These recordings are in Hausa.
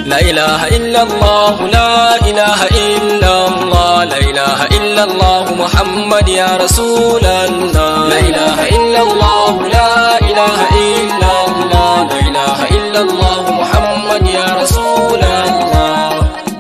لا إله إلا الله لا إله إلا الله لا إله إلا الله محمد يا رسول الله لا إله إلا الله لا إله إلا الله لا إله إلا الله محمد يا رسول الله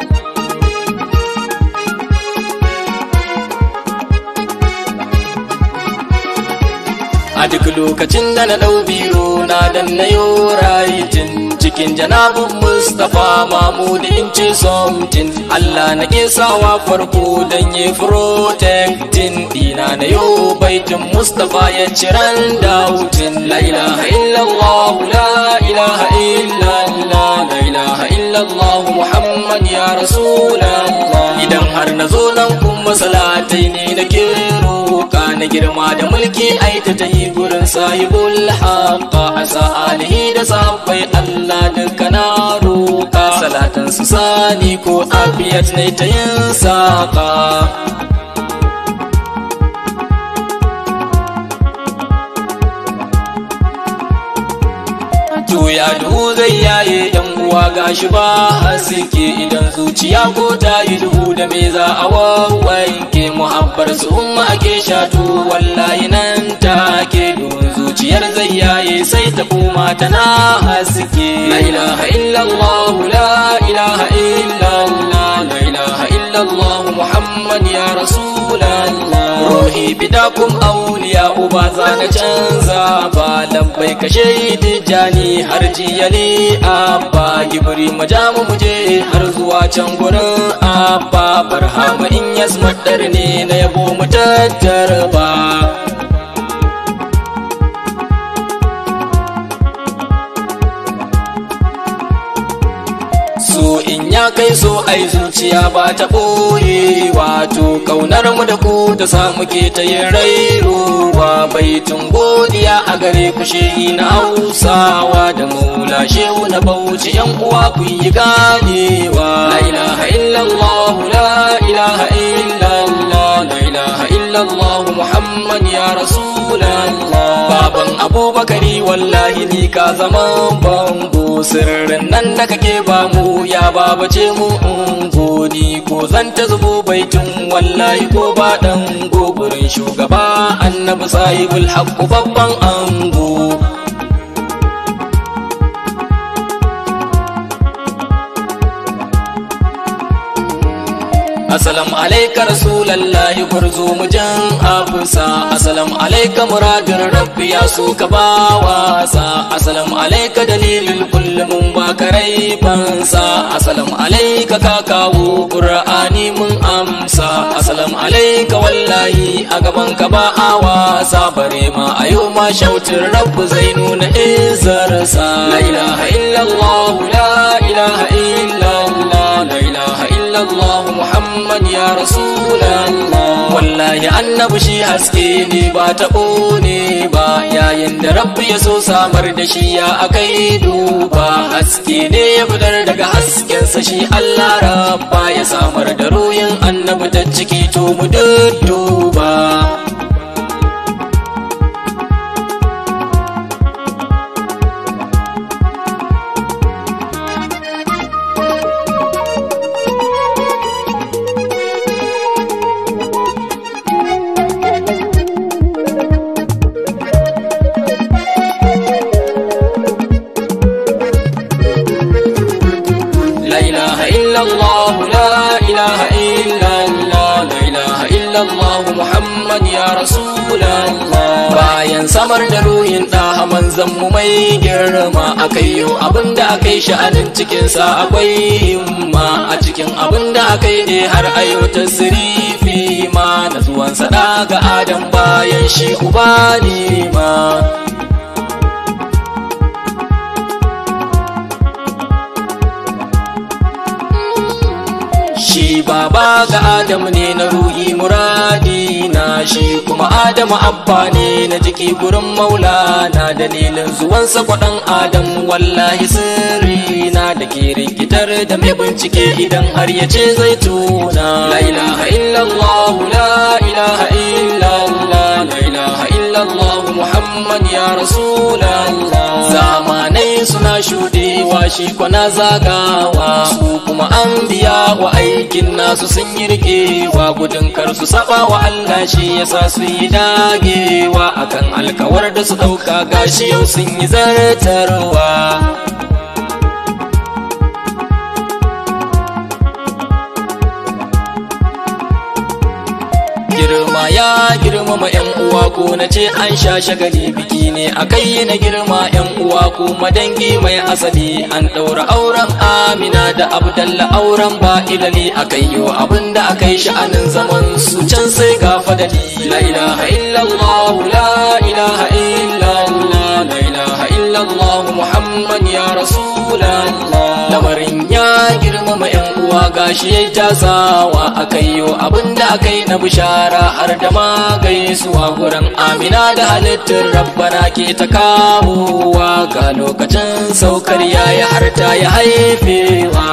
a duk lokacin da na ɗau biro na dan na yo rayitin cikin janabin mustapha mahmud in ce something allah na ke sawa farko dan yi protectin dina na yo baitin mustapha ya ciran dautin la ilaha illallah la ilaha illallah la ilaha illallah muhammad ya rasulallah idan har na zo nan kuma salatai ne na ke roƙa na girma da mulki aita ta yi gurin sahibul haqqa asa alihi da sahabbai Allah duka na roƙa salatan su sani ko abiyat ne ta yin saƙa to ya duhu zai yaye yan uwa gashi ba haske idan zuciya ko ta yi duhu da me za a wawanke muhabbar su umma ake shatu wallahi nan take duhun zuciyar zai yaye sai ta koma tana haske la ilaha illallah la ilaha illallah la ilaha illallah muhammad ya rasulallah ruhi bidakum auliya uba za na canza ba lambai kashe tijjani har jiyali abba gibri majamu muje har zuwa can gurin abba barhama in yasmaddar ne na yabo mu tattara ba so in ya kai so ai zuciya ba ta ɓoye wato kaunar mu da ku ta samu ke ta yin rairowa baitun godiya a gare ku shehi na hausawa da maula shehu na bauchi yan uwa ku yi ganewa la ilaha illallah la ilaha illallah la ilaha illallah muhammad ya rasulallah baban abubakari wallahi ni ka zama bango sirrin nan da kake ba mu ya babace mu ungoni ko zan ta zubo baitin wallahi ko ba dan gogurin shugaba annabi sahibul haqqu babban ango Assalamu alaika rasulallahi gurzo mujan abusa Assalamu alaika muradin rabbi ya so ka ba wasa Assalamu alaika dalilin kullum ba karai fansa Assalamu alaika ka kawo qur'ani mun amsa Assalamu alaika wallahi a gaban ka ba a wasa bare ma a yau ma shautin rabbu zai nuna izarsa La ilaha illallah la ilaha illallah la ilaha illallah Muhammad ya Rasulallah wallahi annabi shi haske ne ba taɓo ne ba yayin da rabbi ya so samar da shi ya akai duba haske ne ya fitar daga haskensa shi Allah rabba ya samar da ruhin annabi ta ciki to mu dudduba لا إله إلا الله لا إله إلا الله لا إله إلا الله محمد يا رسول الله bayan samar da ruhin ɗa manzan mu mai girma akai yau abin da akai sha'anin cikinsa akwai himma a cikin abin da akai ne har ayo tasrifi ma na zuwan sada ga adam bayan shi uba ne ma shi baba ga Adamu ne na ruhi muradi na shi kuma Adamu abba ne na jiki gurin maulana dalilin zuwansa kwaɗan Adamu wallahi sirri na da ke rikitar da mai bincike idan har ya ce zai tuna la ilaha illallah la ilaha illallah la ilaha illallah illallah muhammad ya rasulallah zamanai suna shudewa shi kwana zagawa su kuma an biya wa aikin nasu sun yi rikewa gudun kar su saba wa Allah shi yasa su yi dagewa akan alkawar da su dauka gashi yau sun yi zartarwa girma ya girmama yan uwa ko na ce an sha shagali biki ne a kai na girma yan uwa ko madangi mai asali an ɗaura auren amina da abdalla auren ba ilali a kai yo abin da aka yi sha'anin zaman su can sai ga fadali la ilaha illallah la ilaha illallah la ilaha illallah muhammad ya rasulallah lamarin ya girmama yan uwa gashi ya tasawa a kai yo abin da aka yi na bishara har da ma gaisuwa gurin amina da halittar rabbana ke ta kawowa ga lokacin saukar yayi har ta yi haifewa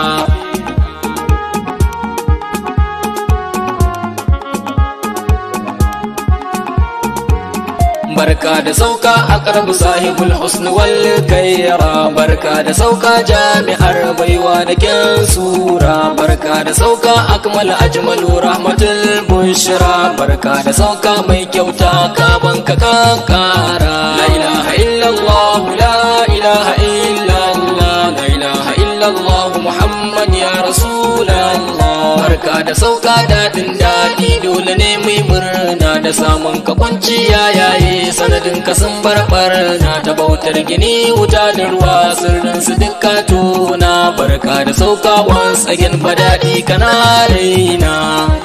barka da sauka a karbu sahibul husn wal kaira barka da sauka jami'ar baiwa da kyan sura barka da sauka akmal ajmalu rahmatul bushra barka da sauka mai kyauta ka banka ka kara la ilaha illallah la ilaha illallah la ilaha illallah muhammad ya rasulallah barka da sauka dadin dadi dole ne mai murna da samun ka kwanciya yaye sanadin ka sun barbar na ta bautar gini wuta da ruwa sirrin su duka tona barka da sauka once again fadadi kana raina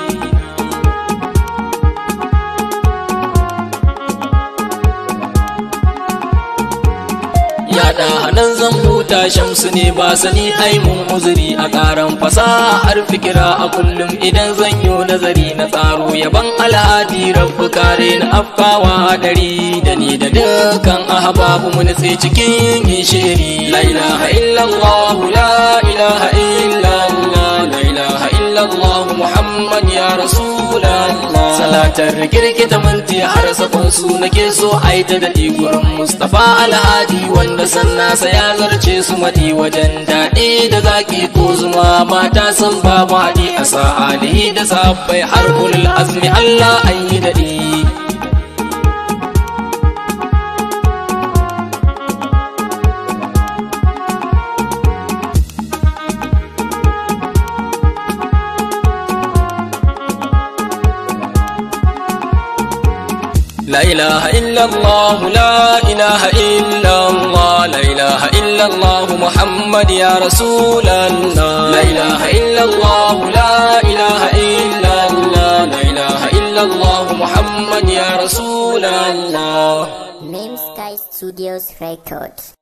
yaɗa hannun zan huta shamsu ne ba sani ai mun uzuri a ƙaran fasaha har fikira a kullum idan zan yi nazari na tsaro yaban alhadi rabbu kare na afkawa dari da ni da dukkan ahbabu mu nutse cikin gishiri la ilaha illallah la ilaha illallah la ilaha illallah muhammad ya rasulallah salatar girgita minti har sakon su nake so ai ta daɗi gurin mustafa alhadi wanda sannasa ya zarce su mati wajen daɗi da zaki ko zuma mata sun babu haɗi a sa'alihi da sabbai har ulul azmi Allah an yi daɗi. لا إله إلا الله لا إله إلا الله لا إله إلا الله محمد يا رسول الله لا إله إلا الله لا إله إلا الله لا إله إلا الله محمد يا رسول الله Name Sky Studios Records.